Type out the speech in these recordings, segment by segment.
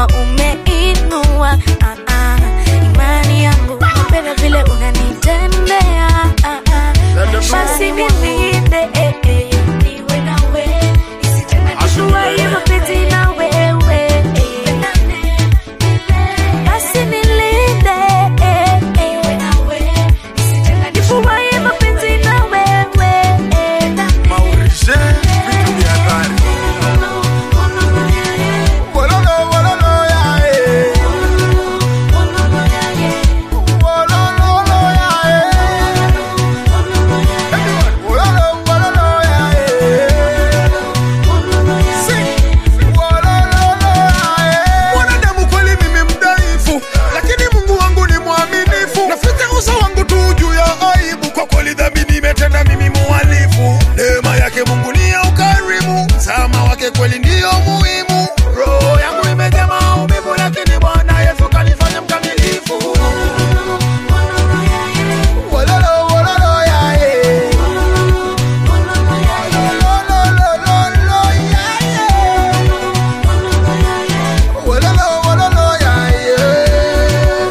kama umeinua ah, ah, imani yangu napenda vile unanitendea ah, ah. basi nilinde eh, eh, niwe nawe nishuwaye mapenzi na wewe eh. basi nilinde eh, eh. nifuwaye mapenzi na wewe eh. Maurice, vitu vya hatari. Wololo, wololo, ya, eh. Wololo, ya, eh. Wololo, wololo, ya, eh. Si. Wololo, ya, eh. Mwanadamu kweli mimi mdhaifu, lakini Mungu wangu ni mwaminifu. Naficha uso wangu tu juu ya aibu, kwa kweli dhambi nimetenda mimi muhalifu. Neema yake Mungu ni ya ukarimu, msamaha wake kweli ndiyo muhimu. Roho yangu imejaa maumivu, lakini Bwana Yesu kanifanya mkamilifu. Wololo, wololo, ya, eh. Wololololo, ya, eh. Wololo, wololo, ya, eh.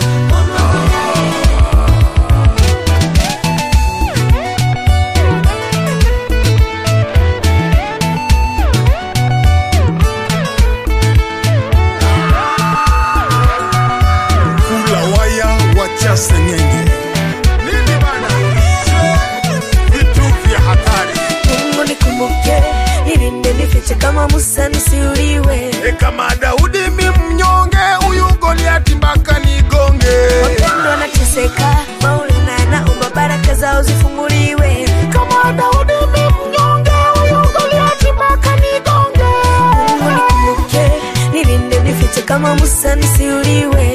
kula waya wacha sengenge nini bana vitu vya hatari Mungu nikumbuke, nilinde nifiche kama Musa nisiuliwe. e kama Daudi mi mnyonge huyu Goliati mpaka nigonge Wapendwa wanateseka, Maulana naomba baraka zao zifunguliwe. kama Daudi mi mnyonge huyu Goliati mpaka nigonge Mungu nikumbuke, nilinde nifiche kama Musa nisiuliwe.